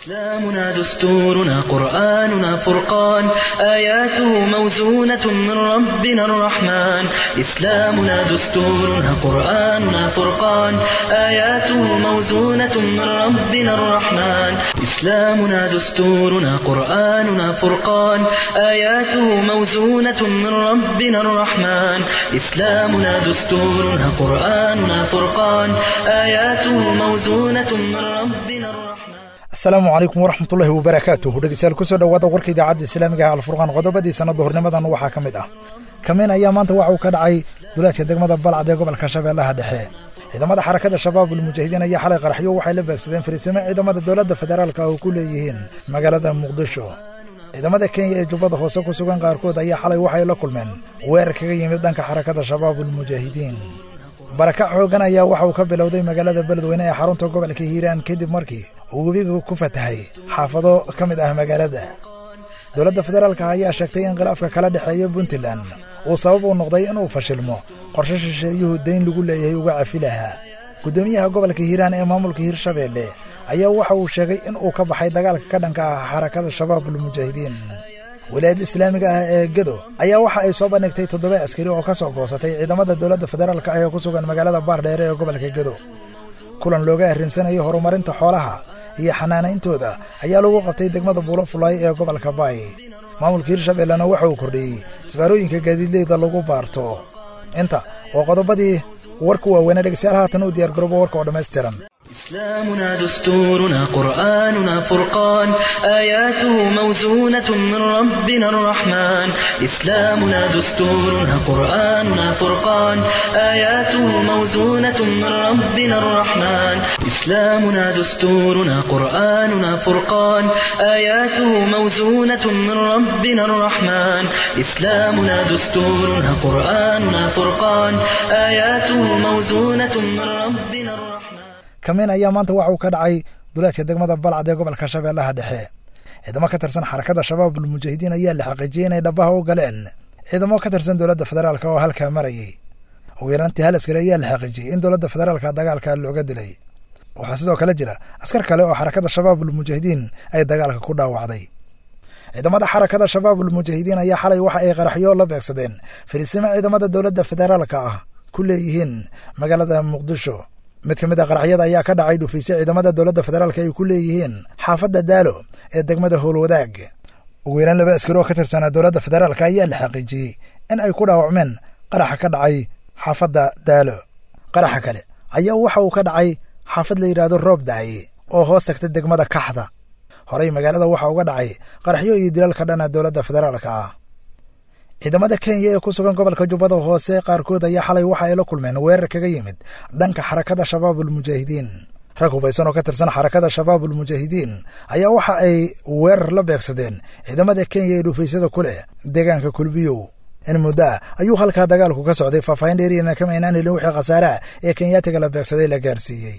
إسلامنا دستورنا قرآننا فرقان آياته موزونة من ربنا الرحمن إسلامنا دستورنا قرآننا فرقان آياته موزونة من ربنا الرحمن إسلامنا دستورنا قرآننا فرقان آياته موزونة من ربنا الرحمن إسلامنا دستورنا قرآننا فرقان آياته موزونة من ربنا الرحمن asalaamu calaykum waraxmatullaahi wabarakaatuh dhegeystayaal kusoo dhowaada warka idaacadda islaamiga ah alfurqaan qodobadii sanadda hornimadan waxaa ka mid ah kamiin ayaa maanta waxa uu ka dhacay duleedka degmada balcad ee gobolka shabeellaha dhexe ciidamada xarakada shabaabul mujaahidiin ayaa xalay qaraxyo waxay la beegsadeen fariisimo ciidamada dowladda federaalka oo ku leeyihiin magaalada muqdisho ciidamada kenya ee jubbada hoose ku sugan qaarkood ayaa xalay waxay la kulmeen weerar kaga yimid dhanka xarakada shabaabul mujaahidiin barakac xoogan ayaa waxa uu ka bilowday magaalada beledweyne ee xarunta gobolka hiiraan kadib markii uu webiga ku fatahay xaafado ka mid ah magaalada dowladda federaalka ayaa sheegtay in khilaafka kala dhexeeya puntland uu sabab u noqday inuu fashilmo qorshe shisheeyuhu dayn lagu leeyahay uga cafi lahaa guddoomiyaha gobolka hiiraan ee maamulka hiirshabeelle ayaa waxa uu sheegay in uu ka baxay dagaalka ka dhanka ah xarakada shabaabul mujaahidiin wilaayadda islaamiga ah ee gedo ayaa waxa ay soo bandhigtay toddoba askari oo ka soo goosatay ciidamada dowladda federaalka ah ee ku sugan magaalada baardheere ee gobolka gedo kulan looga arrinsanayo horumarinta xoolaha iyo xanaanayntooda ayaa lagu qabtay degmada buulo fulaay ee gobolka baay maamulka hiirshabeellena waxa uu kordhiyey isbaarooyinka gaadiidleyda lagu baarto inta oo qodobadii warka waaweynee dhegeystayaal haatan u diyaar garoobo warka oo dhammaystiran إسلامنا دستورنا قرآننا فرقان آياته موزونة من ربنا الرحمن إسلامنا دستورنا قرآننا فرقان آياته موزونة من ربنا الرحمن إسلامنا دستورنا قرآننا فرقان آياته موزونة من ربنا الرحمن إسلامنا دستورنا قرآننا فرقان آياته موزونة من ربنا الرحمن kamiin ayaa maanta waxa uu ka dhacay duleedka degmada balcad ee gobolka shabeellaha dhexe ciidamo ka tirsan xarakada shabaabul mujaahidiin ayaa la xaqiijiyey inay dhabaha u galeen ciidamo ka tirsan dowladda federaalka oo halkaa marayay ugu yaraantii hal askari ayaa la xaqiijiyey in dowladda federaalka dagaalka looga dilay waxaa sidoo kale jira askar kale oo xarakada shabaabul mujaahidiin ay dagaalka ku dhaawacday ciidamada xarakada shabaabul mujaahidiin ayaa xalay waxa ay qaraxyo la beegsadeen fariisimo ciidamada dowladda federaalka ah ku leeyihiin magaalada muqdisho mid ka mid a qaraxyada ayaa ka dhacay dhufaysye ciidamada dowladda federaalka ay ku leeyihiin xaafadda daalo ee degmada howlwadaag ugu yaraan laba askari oo ka tirsanaa dowladda federaalka ayaa la xaqiijiyey in ay ku dhaawacmeen qaraxa ka dhacay xaafadda daalo qaraxa kale ayaa waxa uu ka dhacay xaafad la yidhaahdo roob daaye oo hoos tagta degmada kaxda horey magaalada waxa uga dhacay qaraxyo iyo dilal ka dhana dowladda federaalka ah ciidamada kenya ee ku sugan gobolka jubbada hoose qaarkood ayaa xalay waxa ay la kulmeen weerar kaga yimid dhanka xarakada shabaabul mujaahidiin rag hubaysan oo ka tirsan xarakada shabaabul mujaahidiin ayaa waxa ay weerar la beegsadeen ciidamada kenya ee dhuufaysyada ku leh deegaanka kulbiyow in muddo ah ayuu halkaa dagaalku ka socday faahfaahin dheeriyana kama aynaan helin wixii khasaaraha ee kenyaatiga la beegsaday la gaarsiiyey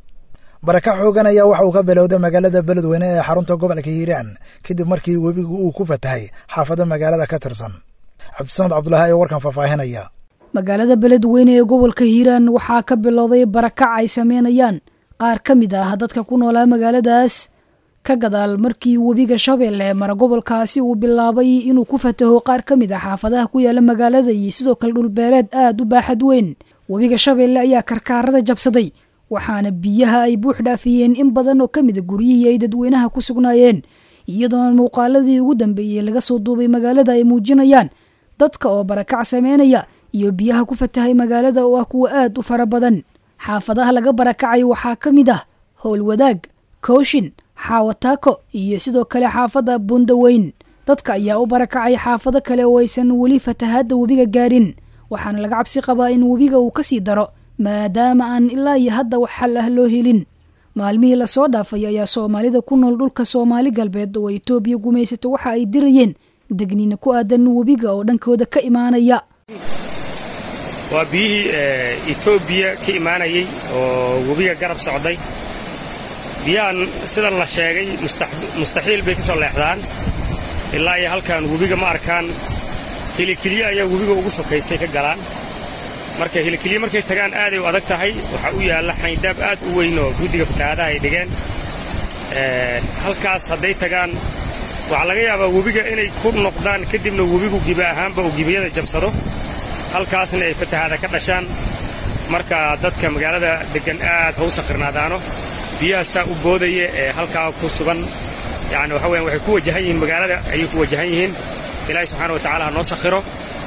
baraka xoogan ayaa waxa uu ka bilowday magaalada beledweyne ee xarunta gobolka hiiraan kadib markii webigu uu ku fatahay xaafado magaalada ka tirsan cabdisamad cabdulaahi ee warkan faahfaahinaya magaalada beledweyne ee gobolka hiiraan waxaa ka bilowday barakac ay sameynayaan qaar ka mid ah dadka ku noolaa magaaladaas ka gadaal markii webiga shabeelle mara gobolkaasi uu bilaabay inuu ku fataho qaar ka mid ah xaafadaha ku yaala magaalada iyo sidoo kale dhulbeereed aad u baaxad weyn webiga shabeelle ayaa karkaarada jabsaday waxaana biyaha ay buux dhaafiyeen in badan oo ka mida guryihii ay dadweynaha ku sugnaayeen iyadoona muuqaaladii ugu dambeeyey laga soo duubay magaalada ay muujinayaan dadka oo barakac sameynaya iyo biyaha ku fatahay magaalada oo ah kuwa aad u fara badan xaafadaha laga barakacay waxaa ka mid ah howlwadaag kooshin xaawataako iyo sidoo kale xaafadda bundaweyn dadka ayaa u barakacay xaafado kale oo aysan weli fatahaadda webiga gaarin waxaana laga cabsi qabaa in webiga uu kasii daro maadaama aan ilaa iyo hadda wax xal ah loo helin maalmihii lasoo dhaafay ayaa soomaalida ku nool dhulka soomaali galbeed oo etoobiya gumaysato waxa ay dirayeen degniina ku aadan webiga oo dhankooda ka imaanaya waa biyihii etoobiya ka imaanayey oo webiga garab socday biyahan sida la sheegay mustaxiil bay ka soo leexdaan ilaa iyo halkan webiga ma arkaan hilikeliye ayaa webiga ugu sokaysay ka galaan marka hilikeliye markay tagaan aaday u adag tahay waxaa u yaalla xayndaab aad u weyn oo guddiga fatahaadaha ay dhigeen halkaas hadday tagaan waxaa laga yaabaa webiga inay ku noqdaan kadibna webigu gibi ahaanba uu gibiyada jabsado halkaasna ay fatahaada ka dhashaan marka dadka magaalada deggan aad ha u sakirnaadaano biyaha saa u boodaya ee halkaa ku sugan yacni waxa weyan waxay ku wajahan yihiin magaalada ayay ku wajahan yihiin ilaahay subxaana wa tacala ha noo sakhiro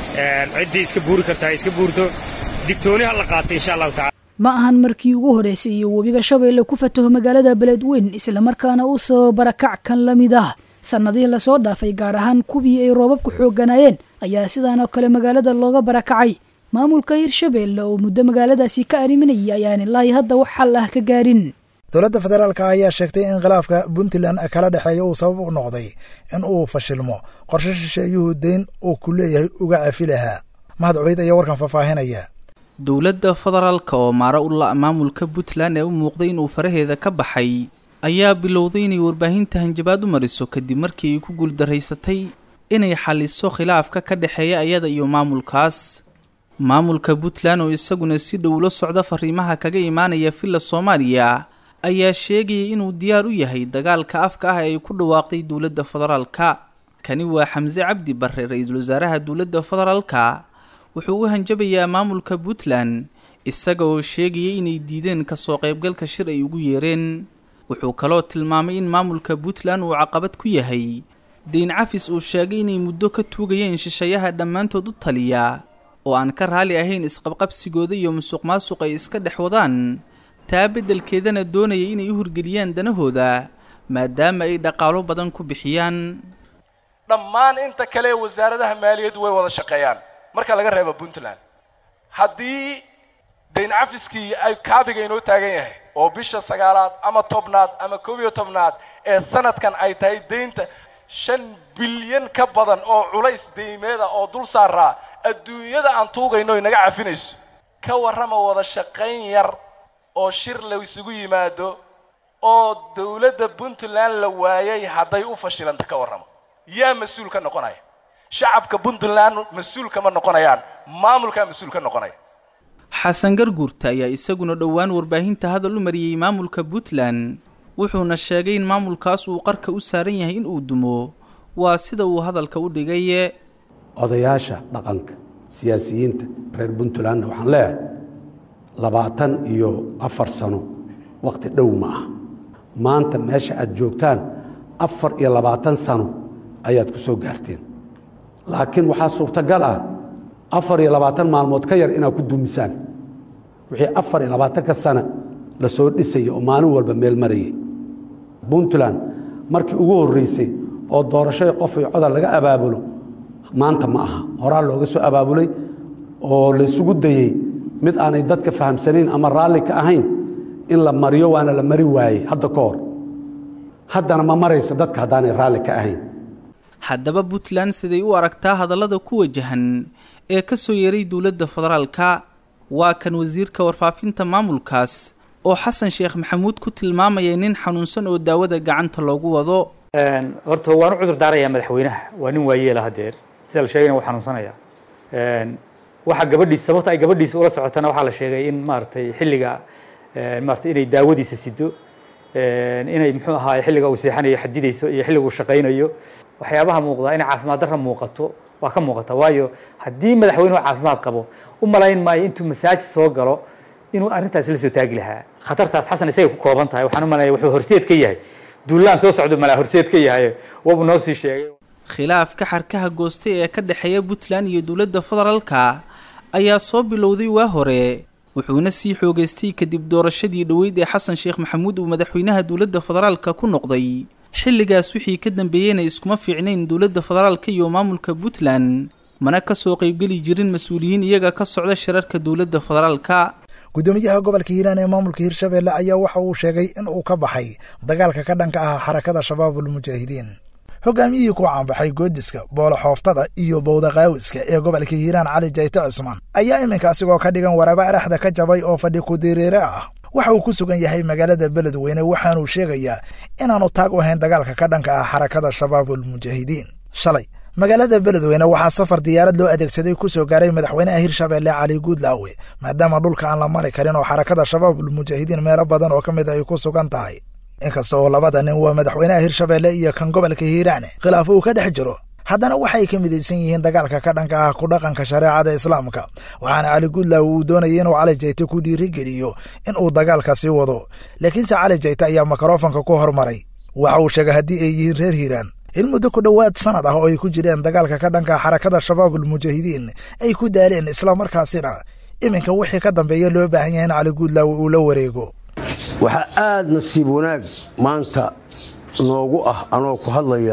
ciddii iska buuri kartaa iska buurto digtooni ha la qaata insha allahu tacala ma ahan markii ugu horraysay iyo webiga shabeelle ku fataho magaalada beledweyn islamarkaana uu sababa barakac kan la mid ah sannadihii lasoo dhaafay gaar ahaan kuwii ay roobabku xoogganaayeen ayaa sidaan oo kale magaalada looga barakacay maamulka hirshabeelle oo muddo magaaladaasi ka arriminayay ayaan ilaahi hadda wax xal ah ka gaarin dowladda federaalka ayaa sheegtay in khilaafka puntland kala dhexeeya uu sabab u noqday in uu fashilmo qorshe shisheeyuhu deyn uu ku leeyahay uga cafi lahaa mahad cubeyd ayaa warkan faahfaahinaya dowladda federaalka oo maaro u la' maamulka puntland ee u muuqday inuu faraheeda ka baxay ayaa bilowday inay warbaahinta hanjabaad u mariso kadib markii ay ku guuldaraysatay inay xaliso khilaafka ka dhexeeya ayada iyo maamulkaas maamulka puntland oo isaguna si dhow la socda fariimaha kaga imaanaya villa soomaaliya ayaa sheegayay inuu diyaar u yahay dagaalka afka ah ee ay ku dhawaaqday dowladda federaalka kani waa xamse cabdi barre ra-iisul wasaaraha dowladda federaalka wuxuu u hanjabayaa maamulka puntland isaga oo sheegayay inay diideen kasoo qaybgalka shir ay ugu yeereen wuxuu kaloo tilmaamay in maamulka puntland uu caqabad ku yahay deyn cafis uu sheegay inay muddo ka tuugayeen shishayaha dhammaantood u taliya oo aan ka raali ahayn isqabqabsigooda iyo musuq maasuq ay iska dhex wadaan taa beddelkeedana doonaya inay u hirgeliyaan danahooda maadaama ay dhaqaalo badan ku bixiyaan dhammaan inta kale ee wasaaradaha maaliyaddu way wada shaqeeyaan marka laga reebo puntland haddii dayn cafiskii ay kaabiga inoo taagan yahay oo bisha sagaalaad ama tobnaad ama koob iyo tobnaad ee sanadkan ay tahay deynta shan bilyan ka badan oo culays deymeeda oo dul saaraa adduunyada aan tuugayno inaga cafinayso ka warrama wada shaqayn yar oo shir la isugu yimaado oo dawladda puntland la waayay hadday u fashilanta ka warramo yaa mas-uul ka noqonaya shacabka puntland mas-uul kama noqonayaan maamulkaa mas-uul ka noqonaya xasan garguurta ayaa isaguna dhowaan warbaahinta hadal u mariyey maamulka puntland wuxuuna sheegay in maamulkaas uu qarka u saaran yahay in uu dumo waa sida uu hadalka u dhigaye odayaasha dhaqanka siyaasiyiinta reer puntlandna waxaan leeyahay labaatan iyo afar sano wakhti dhow ma ah maanta meesha aad joogtaan afar iyo labaatan sano ayaad ku soo gaarteen laakiin waxaa suurtagal ah afar iyo labaatan maalmood ka yar inaad ku dumisaan wixii afar iyo labaatanka sana la soo dhisaya oo maalin walba meel marayay puntland markii ugu horreysay oo doorashada qof iyo codal laga abaabulo maanta ma aha horaa looga soo abaabulay oo laysugu dayey mid aanay dadka fahamsanayn ama raalli ka ahayn in la mariyo waana la mari waayey hadda ka hor haddana ma marayso dadka haddaanay raalli ka ahayn haddaba puntland siday u aragtaa hadallada ku wajahan ee ka soo yeeray dowladda federaalka waa kan wasiirka warfaafinta maamulkaas oo xasan sheekh maxamuud ku tilmaamaya nin xanuunsan oo daawada gacanta loogu wado horta waan u cudur daarayaa madaxweynaha waa nin waayeela hadeer sida la sheegayna wuu xanuunsanaya waxa gabadhiisa sababta ay gabadhiisa ula socotana waxaa la sheegay in maaragtay xilliga maaragtay inay daawadiisa sido inay muxuu ahaay xilliga uu seexanayo xadidayso iyo xilliga uu shaqaynayo waxyaabaha muuqdaa inay caafimaad darra muuqato waa ka muuqata waayo haddii madaxweynuhu caafimaad qabo u malayn maayo intuu masaajid soo galo inuu arrintaas la soo taagi lahaa khatartaas xasan isagay ku kooban tahay waxaan u malaya wuxuu horseed ka yahay duulaan soo socdo malaa horseed ka yahay waabuu noo sii sheegay khilaafka xarkaha goostay ee ka dhexeeya puntland iyo dowladda federaalka ayaa soo bilowday waa hore wuxuuna sii xoogaystay kadib doorashadii dhoweyd ee xasan sheekh maxamuud uu madaxweynaha dowladda federaalka ku noqday xilligaas wixii ka dambeeyeyna iskuma fiicnayn dowladda federaalka iyo maamulka puntland mana ka soo qaybgeli jirin mas-uuliyiin iyaga ka socda shirarka dowladda federaalka guddoomiyaha gobolka hiiraan ee maamulka hirshabeelle ayaa waxa uu sheegay in uu ka baxay dagaalka ka dhanka ah xarakada shabaabulmujaahidiin hogaamiyihii ku caanbaxay goodiska boolo xooftada iyo bowdaqaawiska ee gobolka hiiraan cali jayte cismaan ayaa iminka asigoo ka dhigan waraaba araxda ka jabay oo fadhi kudireere ah waxa uu ku sugan yahay magaalada beledweyne waxaanuu sheegayaa inaanu taag u hayn dagaalka ka dhanka ah xarakada shabaabulmujaahidiin shalay magaalada beledweyne waxaa safar diyaarad loo adeegsaday ku soo gaaray madaxweynaha hirshabeelle cali guudlaawe maadaama dhulka aan la mari karin oo xarakada shabaabulmujaahidiin meelo badan oo ka mid ay ku sugan tahay inkasta oo labada nin waa madaxweynaha hirshabeelle iyo kan gobolka hiiraan khilaaf uu ka dhex jiro haddana waxay ka midaysan yihiin dagaalka ka dhanka ah ku dhaqanka shareecada islaamka waxaana cali guudlaaw uu doonayay inuu cali jayte ku dhiirigeliyo in uu dagaalka sii wado laakiinse cali jayte ayaa mikrofonka ku hormaray waxa uu sheegay haddii ay yihiin reer hiiraan in muddo ku dhowaad sanad ah oo ay ku jireen dagaalka ka dhanka xarakada shabaabul mujaahidiin ay ku daaleen islamarkaasina iminka wixii ka dambeeya loo baahan yahay in cali guudlaaw uu la wareego waxaa aad nasiib wanaag maanta noogu ah anoo ku hadlaya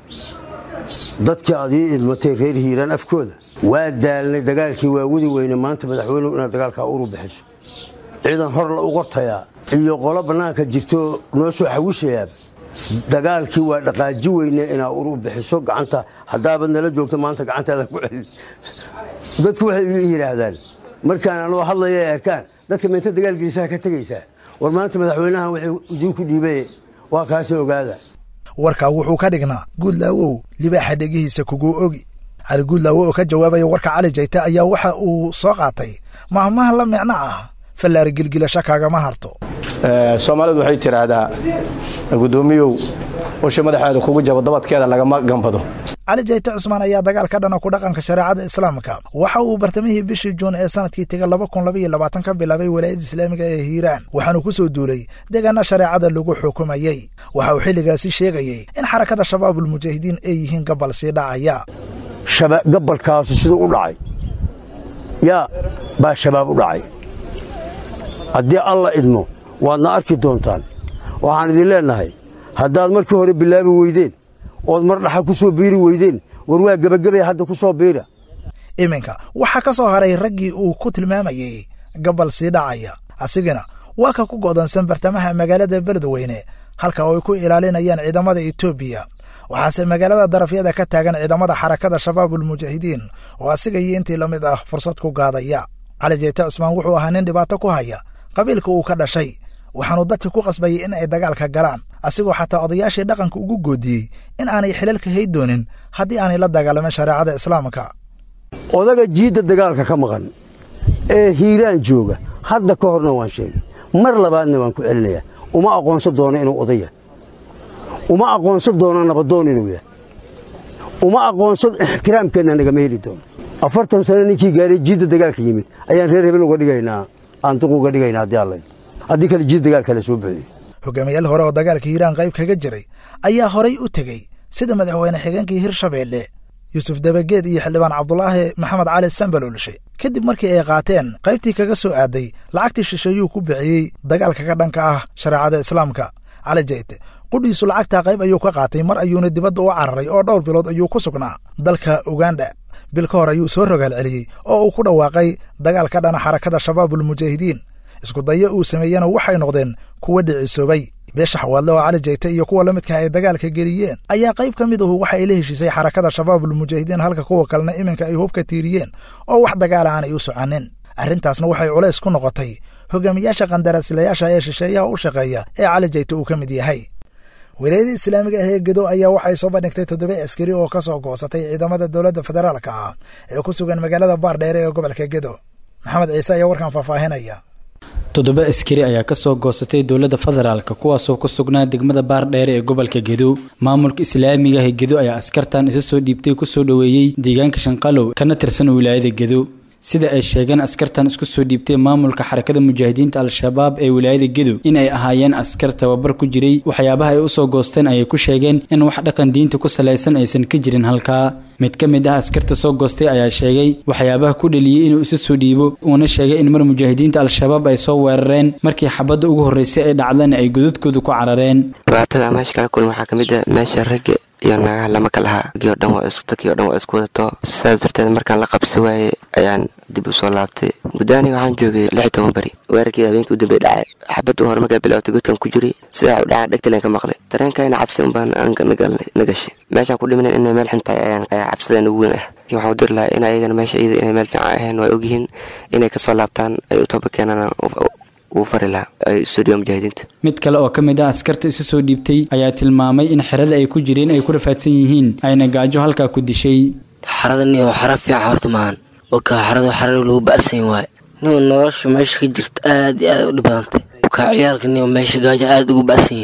dadkii aad ii idmatay reer hiiraan afkooda waa daalnay dagaalkii waa wadi weyne maanta madaxweynuhu inaad dagaalkaa uru bixiso ciidan hor la u qortayaa iyo qolo bannaanka jirto noo soo xawishayaa dagaalkii waa dhaqaaji weyne inaa uru bixiso gacanta haddaabad nala joogto maanta gacantaada ku celin dadku waxay ii yidhaahdaan markaan anoo hadlaya ay arkaan dadka meenta dagaalkiisaha ka tegaysaa war maanta madaxweynahan wuxuu idinku dhiibay waa kaasi ogaada warkaa wuxuu ka dhignaa guudlaawow libaaxa dhegihiisa kuguu ogi cali guudlaawo oo ka jawaabaya warka cali jayte ayaa waxa uu soo qaatay mahmaha la micno ah fallaari gilgilasho kaagama harto soomaalidu waxay tidhaahdaa guddoomiyow usha madaxeeda kugu jabo dabadkeeda lagama gambado cali jayte cusmaan ayaa dagaal ka dhana ku dhaqanka shareecada islaamka waxa uu bartamihii bishii juun ee sanadkii tega laba kun labaiyo labaatan ka bilaabay walaayadda islaamiga ee hiiraan waxaanu ku soo duulay deegaana shareecada lagu xukumayey waxa uu xilligaasi sheegayey in xarakada shabaabulmujaahidiin ay yihiin gabal sii dhacaya gabalkaasu siduu u dhacay yaa baa shabaab u dhacay haddii alla idmo waadna arki doontaan waxaan idin leennahay haddaad markii hore bilaabi weydeen ood mar dhaxa ku soo biiri weydeen war waa gebagabaya hadda ku soo biira iminka waxaa ka soo haray raggii uu ku tilmaamayey gabal sii dhacaya asigana waa ka ku go'doonsan bartamaha magaalada beledweyne halka oo ay ku ilaalinayaan ciidamada etoobiya waxaase magaalada darafyada ka taagan ciidamada xarakada shabaabulmujaahidiin oo asiga iyo intii la mid ah fursad ku gaadaya cali jeyte cusmaan wuxuu ahaa nin dhibaato ku haya qabiilka uu ka dhashay waxaanu dadka ku qasbayay in ay dagaalka galaan asigoo xataa odayaashii dhaqanka ugu goodiyey in aanay xilalka hay doonin haddii aanay la dagaalamin shareecada islaamka odaga jiidda dagaalka ka maqan ee hiiraan jooga hadda ka horna waan sheegay mar labaadna waan ku celinayaa uma aqoonsan doono inuu odaya uma aqoonsan doono nabadoon inuu yahay uma aqoonsan ixtiraamkeenna nagama heli doono afartan sano ninkii gaaray jiidda dagaalka yimid ayaan reer hebel uga dhigaynaa aan duq uga dhigaynaa haddii alla haddii kale jiid dagaalka la soo buxiyo hogaamiyaal hore oo dagaalka hiiraan qayb kaga jiray ayaa horay u tegey sida madaxweyne xigeenkii hirshabeelle yuusuf dabageed iyo xildhibaan cabdulaahi maxamed cali sambalolshe kadib markii ay qaateen qaybtii kaga soo aaday lacagtii shisheeyuu ku bixiyey dagaalka ka dhanka ah shareecada islaamka cali jeyte qudhiisu lacagtaa qayb ayuu ka qaatay mar ayuuna dibadda u cararay oo dhowr bilood ayuu ku sugnaa dalka uganda bil ka hor ayuu soo rogaal celiyey oo uu ku dhawaaqay dagaal ka dhana xarakada shabaabulmujaahidiin isku dayo uu sameeyena waxay noqdeen kuwa dhicisoobay beesha xawaadle oo cali jeyte iyo kuwa la midka ay dagaalka geliyeen ayaa qayb ka mid ahu waxa ay la heshiisay xarakada shabaabulmujaahidiin halka kuwa kalena iminka ay hubka tiiriyeen oo wax dagaala aanay u soconin arrintaasna waxay culays ku noqotay hogaamiyaasha qandaraaslayaasha ee shisheeyaha u shaqeeya ee cali jeyte uu ka mid yahay wilaayada islaamiga ah ee gedo ayaa waxay soo bandhigtay toddoba askari oo ka soo goosatay ciidamada dowladda federaalka ah ee ku sugan magaalada baardheere ee gobolka gedo maxamed ciise ayaa warkan faahfaahinaya toddoba askari ayaa kasoo goosatay dowladda federaalk kuwaasoo ku sugnaa degmada baardheere ee gobolka gedo maamulka islaamiga ah gedo ayaa askartan isa soo dhiibtay kusoo dhoweeyey deegaanka shanqalow kana tirsan wilaayada gedo sida ay sheegeen askartan isku soo dhiibtay maamulka xarakada mujaahidiinta al-shabaab ee wilaayada gedo in ay ahaayeen askar tababar ku jiray waxyaabaha ay usoo goosteen ayay ku sheegeen in wax dhaqan diinta ku salaysan aysan ka jirin halkaa mid ka mid ah askarta soo goostay ayaa sheegay waxyaabaha ku dhaliyey inuu isa soo dhiibo uuna sheegay in mar mujaahidiinta al-shabaab ay soo weerareen markii xabadda ugu horreysay ay dhacdana ay godadkooda ku carareen dhibaatada meesha kala kulma waxaa kamid a meesha ragga iyo naagaha lama ka lahaa gii o dhan waa isku tagii o dhan waa isku wadato sidaas darteed markaan la qabsi waayey ayaan dib u soo laabtay muddaaniga waxaan joogay lix toban beri weerarkii habeenkii u dambey dhacay xabaddu hore markaa bilowtay godkan ku jiray sidaa u dhacaa dhegtaleen ka maqlay dareenkayna cabsi unbaan na gashay meeshaan ku dhimanan inay meel xun tahay ayaan ayaa cabsideen ugu weyn ah waxaan u diri lahaa in ayagana meesha iyada inay meel fiican ahayn waa ogyihiin inay kasoo laabtaan ay u toba keenaan uu fari lahaa ay studio mujaahidiinta mid kale oo ka mid ah askarta isu soo dhiibtay ayaa tilmaamay in xerada ay ku jireen ay ku rafaadsan yihiin ayna gaajo halkaa ku dishay xaradani oo xara fiican horta maahan wakaa xarada xarar lagu ba'san waaye nin nolosha meesha ka jirta aad iyo aad u dhibadantay wakaa ciyaalka nin meesha gaajo aad ugu ba'san yihiin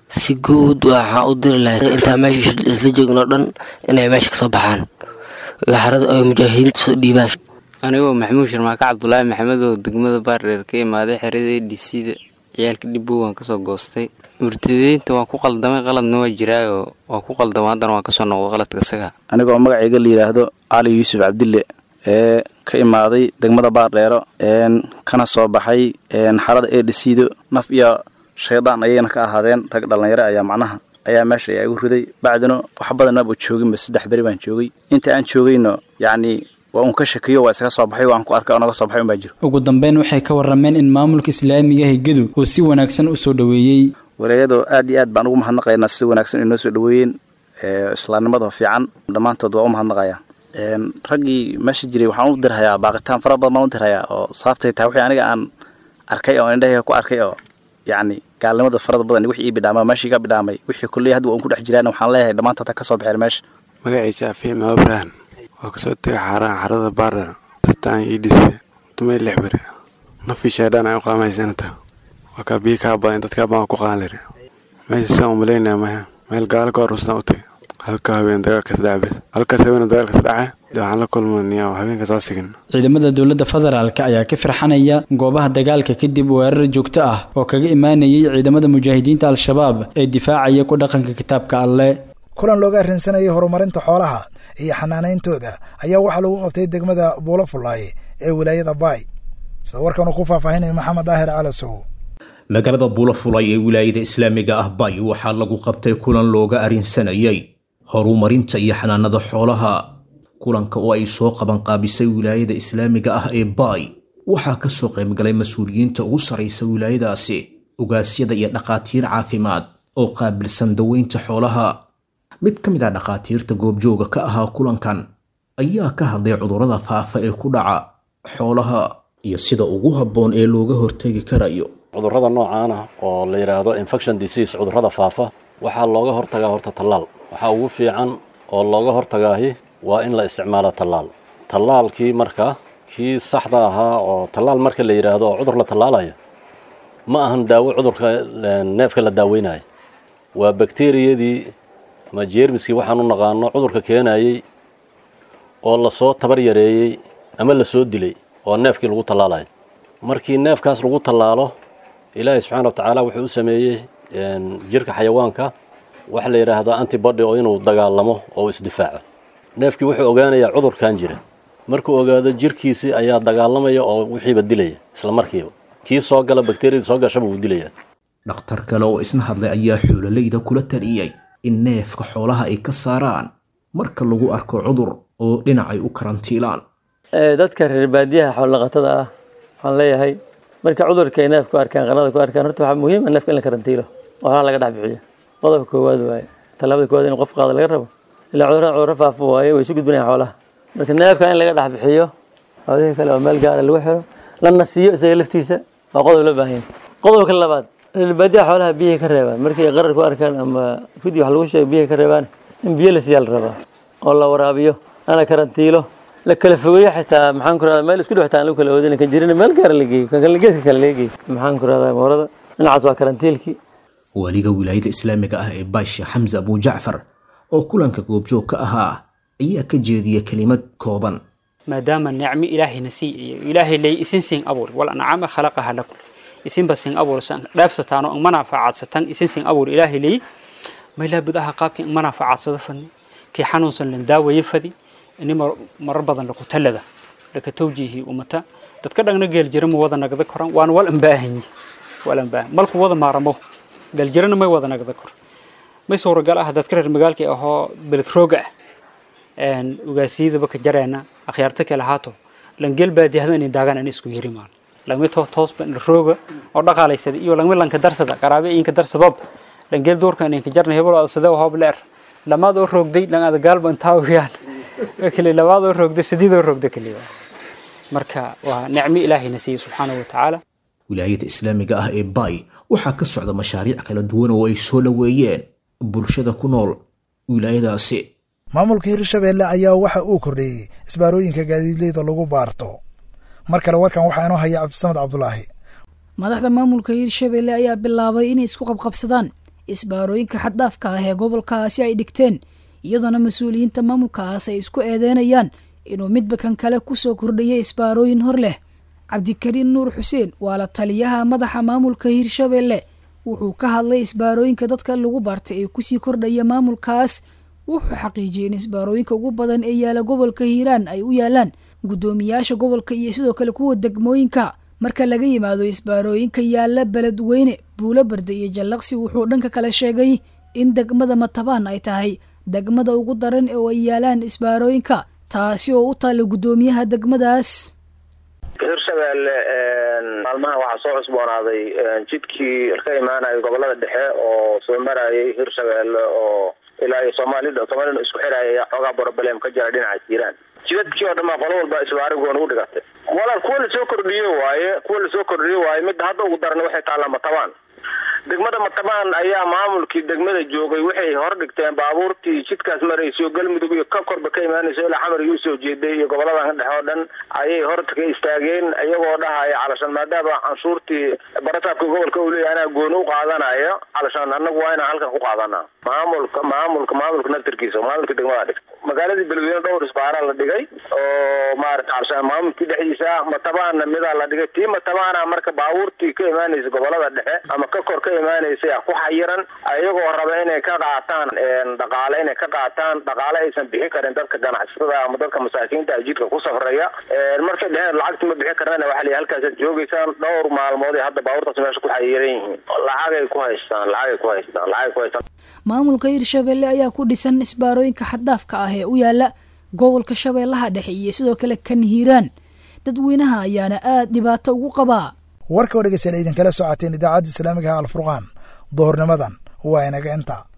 si guud waxaan u diri lahay intaa meesha isla joogno dhan inay meesha kasoo baxaan xarada ay mujaahidiinta soo dhiibaan anigoo maxamuud sharmaake cabdulaahi maxamed oo degmada baardheer ka imaaday xeradii dhisida ciyaalka dhibbow waan kasoo goostay murtadiinta waan ku qaldamay qaladna waa jiraayo waan ku qaldama haddana waan kasoo noqdo qaladka isaga anigoo magacayga la yidhaahdo cali yuusuf cabdille ee ka imaaday degmada baardheero kana soo baxay xarada ee dhisiido naf iyo shaydaan ayayna ka ahaadeen rag dhallinyaro ayaa macnaha ayaa meesha igu riday bacdina wax badanaba jooginba saddex beri baan joogay inta aan joogayno yacni waa uun ka shakiyo waa isaga soo baxay waan ku arkay oo naga soo baxay unbaa jiro ugu dambeyn waxay ka warrameen in maamulka islaamiga higadu uu si wanaagsan u soo dhoweeyey walaayadoo aad iyo aad baan ugu mahadnaqaynaa si wanaagsan inoo soo dhoweeyeen islaamnimada fiican dhammaantood waa u mahadnaqayaa raggii meesha jiray waxaan u dirhayaa baaqitaan fara badan baan u dirhayaa oo sababtay tahay wixii aniga aan arkay oo indhahayga ku arkay oo yacni gaalnimada farada badan wixii ii bidhaamay meeshii ka bidhaamay wixii kulley hadda waan ku dhex jiraan waxaan leeyahay dhammaantood ha ka soo baxeen meesha magaciisa afiim abraham waa kasoo tegay xaaraha xarada baardhar sataan ii dhisay tumay lix beri nafii shaydhaan ay u qaamaysanata waa kaa biyi kaa badan dadkaa baan ku qaalir meesha saan umalaynaya maya meel gaalo ka horustaan u tagay halka haween dagaalka saddex bes halkaas haween dagaalka saddexa dee waxaan la kulmanayaa habeenka soo sigin ciidamada dowladda federaalk ayaa ka firxanaya goobaha dagaalka kadib weerar joogto ah oo kaga imaanayay ciidamada mujaahidiinta al-shabaab ee difaacaya ku dhaqanka kitaabka alle kulan looga arrinsanayay horumarinta xoolaha iyo xanaanayntooda ayaa waxaa lagu qabtay degmada buulo fullaaye ee wilaayada baay sida warkan uu ku faahfaahinaya maxamed daahir calasow magaalada buulo fulay ee wilaayada islaamiga ah bay waxaa lagu qabtay kulan looga arrinsanayay horumarinta iyo xanaanada xoolaha kulanka oo ay soo qabanqaabisay wilaayada islaamiga ah ee baay waxaa ka soo qaybgalay mas-uuliyiinta ugu sarraysa wilaayadaasi ugaasyada iyo dhakhaatiir caafimaad oo qaabilsan daweynta xoolaha mid ka mid ah dhakhaatiirta goobjooga ka ahaa kulankan ayaa ka hadlay cudurrada faafa ee ku dhaca xoolaha iyo sida ugu habboon ee looga hortegi karayo cudurrada noocaan ah oo la yidhaahdo infection disease cudurrada faafa waxaa looga hortagaa horta tallaal waxaa ugu fiican oo looga hortagaahi waa in la isticmaalo tallaal tallaalkii marka kii saxda ahaa oo tallaal marka la yidhaahdo oo cudur la tallaalaya ma ahan daawo cudurka neefka la daaweynayo waa bakteriyadii ama jeermiskii waxaan u naqaano cudurka keenayey oo lasoo tabar yareeyey ama lasoo dilay oo neefkii lagu tallaalayo markii neefkaas lagu tallaalo ilaahay subxaana wa tacaala wuxuu u sameeyey jirka xayawaanka waxa la yidhaahdaa antibody oo inuu dagaalamo oo isdifaaco neefkii wuxuu ogaanayaa cudurkan jira markuu ogaado jirkiisii ayaa dagaalamaya oo wixiiba dilaya isla markiiba kii soo gala bakteriyadii soo gashaba wuu dilayaa dhakhtar kale oo isna hadlay ayaa xoololayda kula taliyey in neefka xoolaha ay ka saaraan marka lagu arko cudur oo dhinacay u karantiilaan dadka reer baadiyaha xoolodhaqatada ah waxaan leeyahay marka cudurka ay neefku arkaan qanada ku arkaan horta waxaa muhiim ah neefka in la karantiilo oo xoolaha laga dhex bixiyo qodobka koowaad waaye tallaabada koowaad in qof qaada laga rabo ilaa cudurada cudurro faafo waaye way isu gudbinayaan xoolaha marka neefka in laga dhex bixiyo xoolihii kale oo meel gaara lagu xiro lana siiyo isaga laftiisa waa qodob la baahan yahay qodobka labaad reer baadiyaha xoolaha biyahay ka reebaan markay qarar ku arkaan ama fidi wax lagu sheego biyahay ka reebaan in biyo la siiyaa la rabaa oo la waraabiyo lana karantiilo la kala fogeeyo xitaa maxaan ku rahdaa meel isku dhex taan lagu kala oodin kan jirina meel gaara la geeyo kan kale geeska kale laga geeyo maxaan ku rahdaa moorada dhinacaas waa karantiilkii waliga wilaayada islaamiga ah ee baasha xamse abu jacfar oo kulanka goobjoog ka ahaa ayaa ka jeediya kelimad kooban maadaama nicmo ilaahayna sii iyo ilaahay lay isin siin abuur wal ancaama khalaqaha lakum isinba sin abuur san dhaafsataano ang manaafacadsatan isin sin abuur ilaahay lay maylaa budaha qaabkii ang manaafacadsada fadni kii xanuunsan lan daawaye fadi ini marar badan laku talada laka tawjiihii umata dadka dhagna geeljira ma wada nagda koran waana wal ambaahanyi wal ambaahan malku wada maaramo geeljirana may wada nagda kor may suuragal ah dadka reer magaalka ahoo beled rooga ah ugaasiyadaba ka jareena akhyaarta kale haato langeel baadiyahda inay daagaan in isku yiri maan langmi to toosba rooga oo dhaqaalaysada iyo langmi lanka darsada qaraabe inka darsadob langeel doorka inay ka jarna hebel sida hoob leer lamaad oo roogday lang ada gaalba intaa wiyaan kale labaad oo roogday sideed oo roogday kale marka waa nicmo ilaahayna siiyey subxaanahu watacaala wilaayada islaamiga ah ee bay waxaa ka socda mashaariic kala duwan oo ay soo dhoweeyeen bulshada ku nool wilaayadaasi maamulka hirshabeelle ayaa waxa uu kordheeyey isbaarooyinka gaadiidleyda lagu baarto mar kale warkan waxaa inoo haya cabdisamed cabdulaahi madaxda maamulka hirshabeelle ayaa bilaabay inay isku qabqabsadaan isbaarooyinka xaddaafka ah ee gobolkaasi ay dhigteen iyadoona mas-uuliyiinta maamulkaas ay isku eedeynayaan inuu midba kan kale kusoo kordhiyay isbaarooyin hor leh cabdikariin nuur xuseen waa la taliyaha madaxa maamulka hirshabelle wuxuu ka hadlay isbaarooyinka dadka lagu bartay ee kusii kordhaya maamulkaas wuxuu xaqiijiyey in isbaarooyinka ugu badan ee yaala gobolka hiiraan ay u yaalaan guddoomiyaasha gobolka iyo sidoo kale kuwa degmooyinka marka laga yimaado isbaarooyinka yaala beledweyne buulo barde iyo jallaqsi wuxuu dhanka kale sheegay in degmada matabaan ay tahay degmada ugu daran oo ay yaalaan isbaarooyinka taasi oo u taalla guddoomiyaha degmadaas hirshabelle maalmaha waxaa soo cusboonaaday jidkii ka imaanaya gobolada dhexe oo soo marayay hirshabelle oo ilaa iyo soomaalida soomaalida isku xiraya xoogaa broblem ka jira dhinaca jiiraan jidadkii oo dhan baa qolo walba isbaarigoona u dhigatay walaal kuwa lasoo kordhiye waaye kuwa lasoo kordhiye waaye midda hadda ugu daran waxay taallaa matabaan degmada matabaan ayaa maamulkii degmada joogay waxay hor dhigteen baabuurtii jidkaas marayso galmudug iyo ka korba ka imaanayso ilaa xamar iyo usoo jeeday iyo goboladan dhexe oo dhan ayay horta ka istaageen iyagoo dhahaya calashaan maadaama canshuurtii barasaabka gobolka uu leeyahay anaa gooni u qaadanayo calashaan annagu waa inaan halkan ku qaadanaa maamulka maamulka maamulka naftirkiisa maamulka degmada dhig magaaladii beledweyne dhowr isbaaraa la dhigay oo maarata calashaan maamulkii dhexdiisa matabaana midaa la dhigay tii matabaana marka baabuurtii ka imaanaysa gobolada dhexe ama ka kor ka imaanaysa ku xayiran ayagoo raba inay ka qaataan dhaqaale inay ka qaataan dhaqaale aysan bixin karin dadka ganacsatada ama dadka masaakiinta jidka ku safraya markay dheheen lacagti ma bixin karnana waxaa la halkaasaad joogaysaan dhowr maalmood ay hadda baabuurtaas meesha ku xayiran yihiin lacagay ku haystaan lacagay ku haystaan lacagay ku haystaan maamulka hirshabelle ayaa ku dhisan isbaarooyinka xaddaafka ah ee u yaala gobolka shabeellaha dhexe iyo sidoo kale kan hiiraan dadweynaha ayaana aad dhibaato ugu qabaa warka oo dhegeystayaal idinkala socoteen idaacadda islaamigaha alfurqaan duhurnimadan waa inaga inta